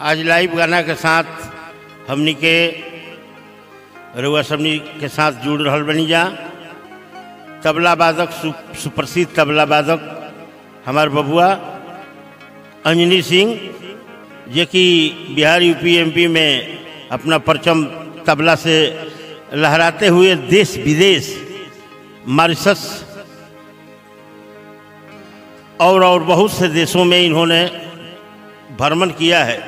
आज लाइव गाना के साथ हमनी के रउआ सबनी के साथ जुड़ रहल बनी जा तबला वादक सु, सुप्रसिद्ध तबला वादक हमार बबुआ अंजनी सिंह जे कि बिहार यूपी एमपी में अपना परचम तबला से लहराते हुए देश विदेश मॉरिशस और और बहुत से देशों में इन्होंने भ्रमण किया है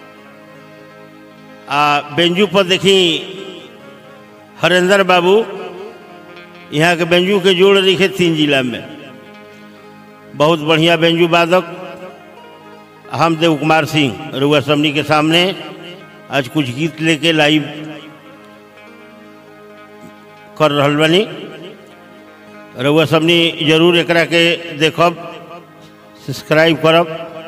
आ बेंजू पर देखी हरेंद्र बाबू यहाँ के बेंजू के जोड़ लिखे तीन जिला में बहुत बढ़िया बेंजू वादक हम देव कुमार सिंह रुआ समनी के सामने आज कुछ गीत लेके लाइव कर रहल बनी रउआ सबनी जरूर एकरा के देखब सब्सक्राइब करब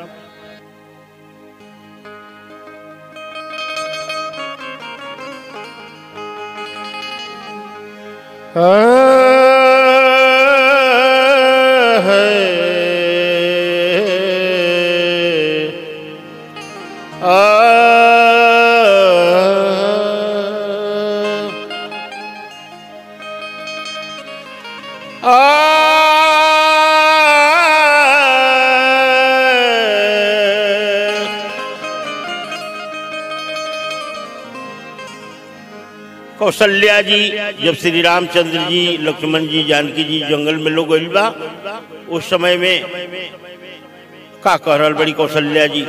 कौशल्या जी जब श्री रामचंद्र जी लक्ष्मण जी जानकी जी जंगल में लोग गइल बा उस समय में का कह रहल बड़ी कौशल्या जी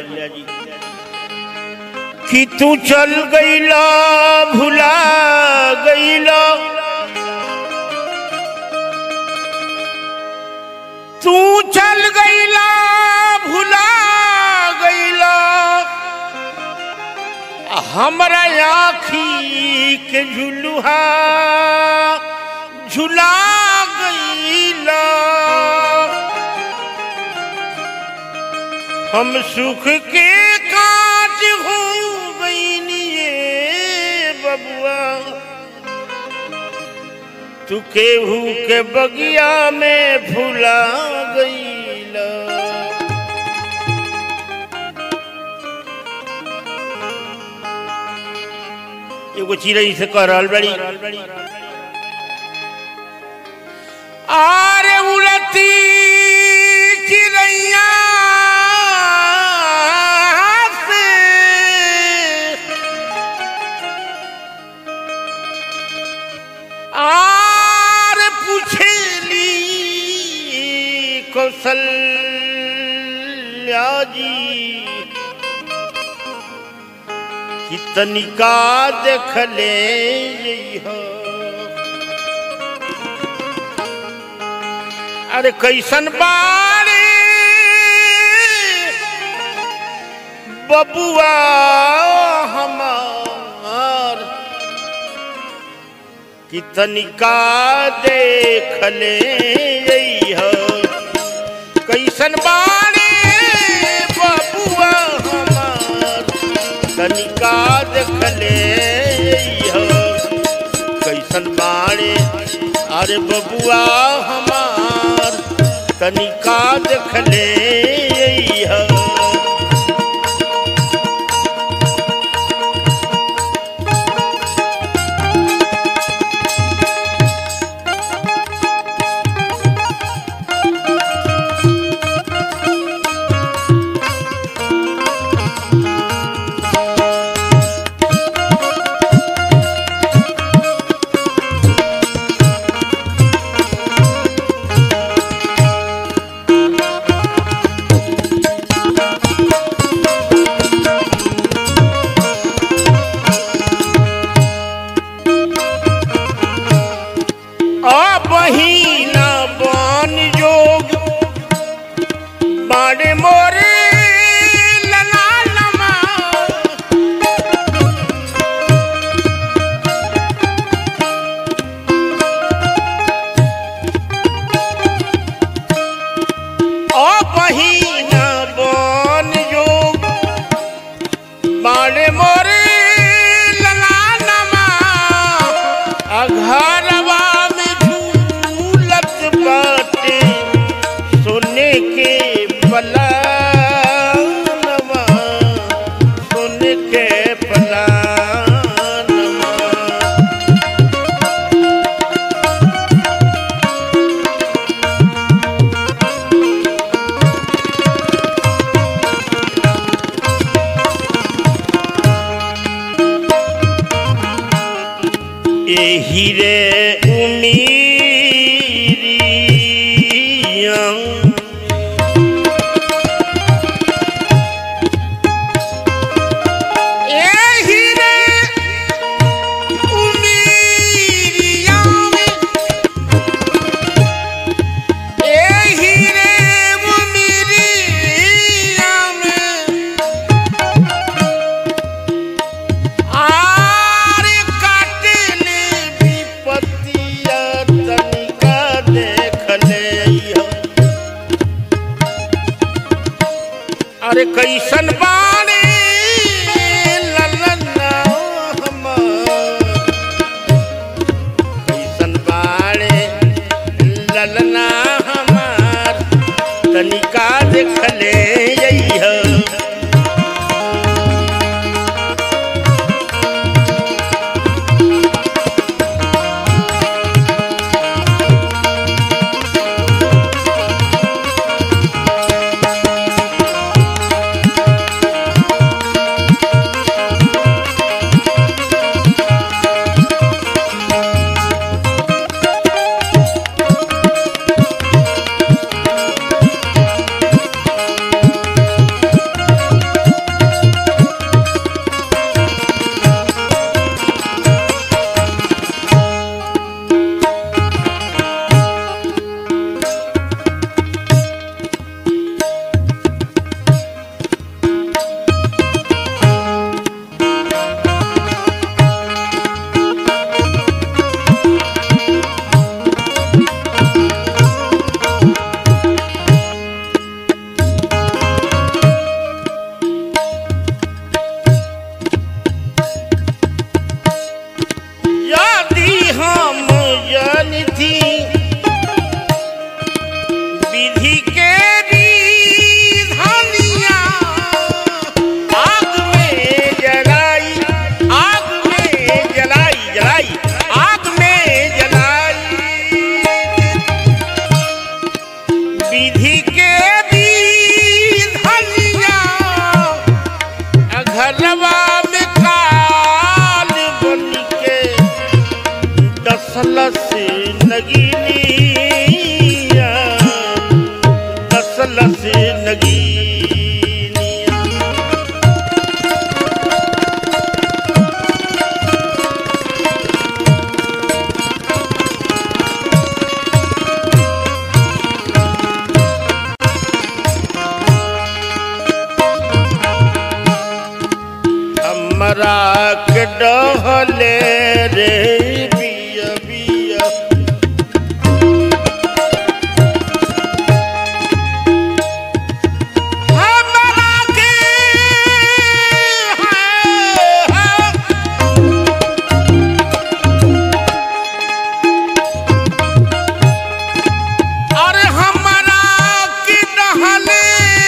कि तू चल गईला भुला गईला तू चल गईला भुला गईला हमरा आखी के झुलुहा झुला गईला हम सुख के काज हो गईनिए बबुआ तू केहू के बगिया में भुला गईला एगो चिड़ै से कह रहल बड़ी आरे उड़ती चिड़ैया से आर पूछेली कौशल्या जी कितनिका देखले हो अरे कैसन बारे बबुआ हमार कितनिका देखले हो कैसन बारे बबुआ हमार तनिका देखले हो कैसन बाड़े अरे बबुआ हमार तनिका देखले हो बहिना बन जोग बाड़े मोरे लला लमा ओ बहिना बन जोग बाड़े मोरे लला लमा अघरवा में झूलत बाटे सोने के पलनवा के पलानमा एही रे उमीरियम एही रे उमीरिया में एही रे उमीरिया में आर काटले विपत्तिया तनिका देख ले अरे कैसन बाणी ललना हमार कैसन बाणे ललना हमार तनिका देख ले अइह यदि हम जनिथि विधि के विधानिया आग में जलाई आग में जलाई जलाई आग में जलाई विधि के विधानिया घरवा में काल बन के दसलस नगीनिया दसलस नगीनिया हमरा के डहले रे बिया बिया हमरा के हाय, हाय, अरे हमरा के डहले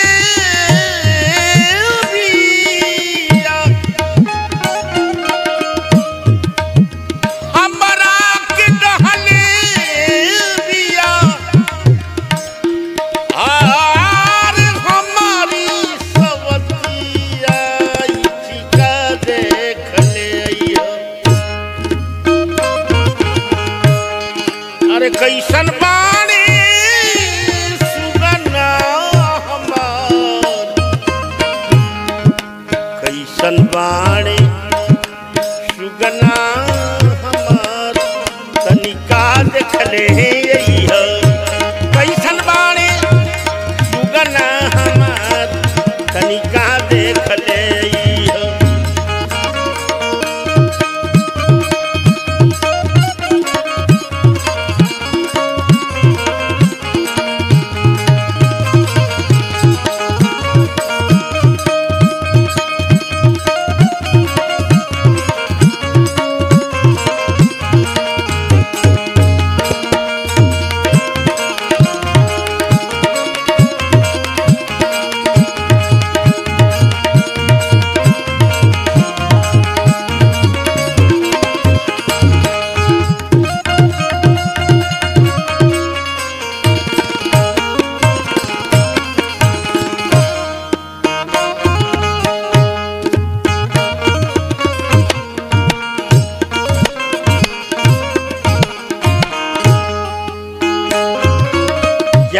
बिया हमरा के डहले बिया आर हमारी सवतिया चिका देख ले अइहा। अरे कैसन बाणी सुगना हमार कैसन बाणी सुगना हमार तनिका देखले अइहा। कैसन बाणी सुगना हमार तनिका देखले अइहा।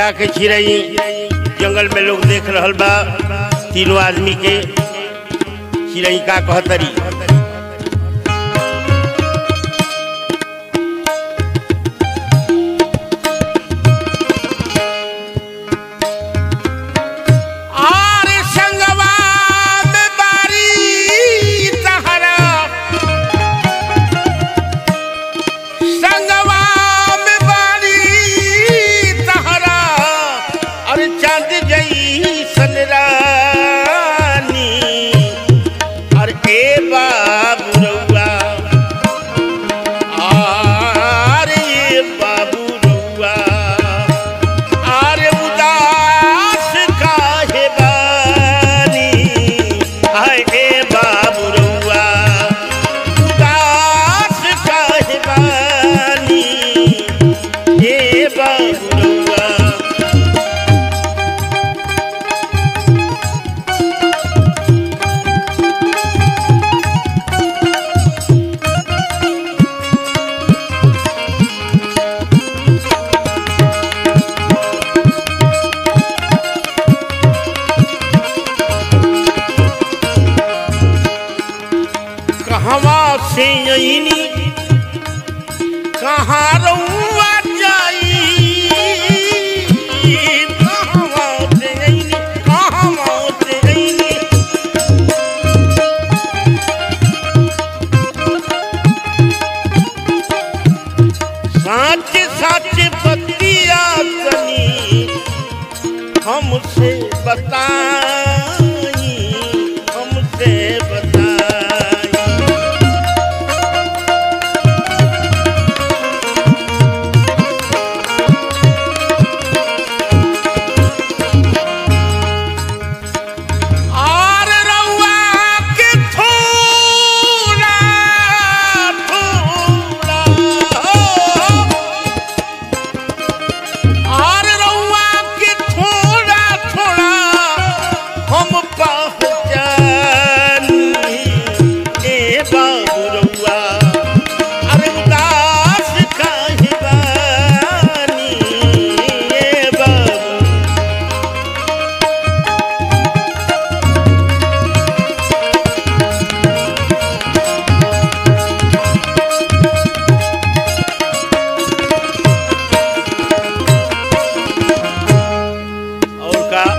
जाके छिरई जंगल में लोग देख रहल बा तीनों आदमी के चिड़ई का कहतरी आर संगवा में बारी तहरा संगवा में बारी तहरा और चांद जई सनरानी और ए बाबू रउआ और ये बाबू रउआ और उदास काहे बानी आए ए बाबू रउआ उदास काहे बानी ए बाबू रउआ कहवा से अइनी कहाँ रउआ जाई कहवा से अइनी कहवा से अइनी साच साच बतिया तनी हमसे बताई हमसे बताई आर रउआ के थोड़ा थोड़ा आर रउआ के थोड़ा थोड़ा हम पहचानी ए बाबू रउआ अरे उदास काहे बानी ए बाबू और का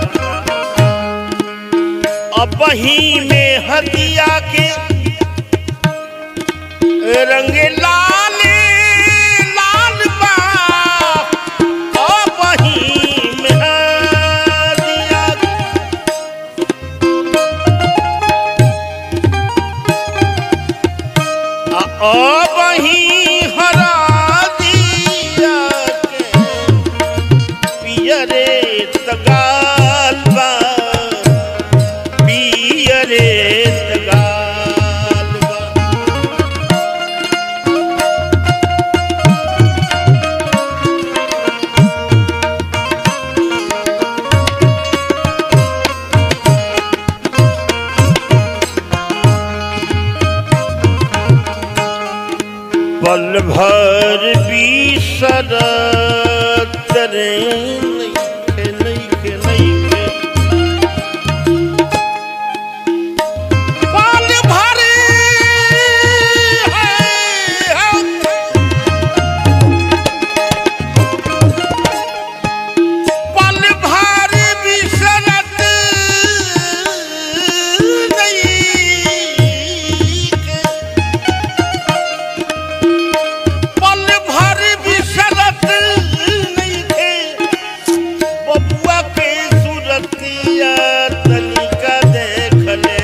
अब ही में हदिया के रंग लाल लाल बा अब ही में हदिया आ अब ही हरा दिया के पियरे तगाल बा पियरे तगाल बा पल भर बीसरत रे नइखे नइखे नइखे पाल भरे है पल भर बिसरत नहीं के पल भर बिसरत नहीं के बबुआ के सूरतिया तनिका देख ले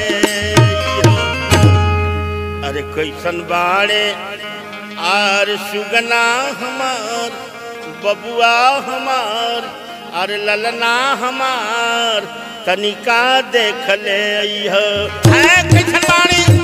अरे कैसन बाड़े आर सुगना हमार बबुआ हमार अरे ललना हमार तनिका देख ले अइह है कैसन बाणी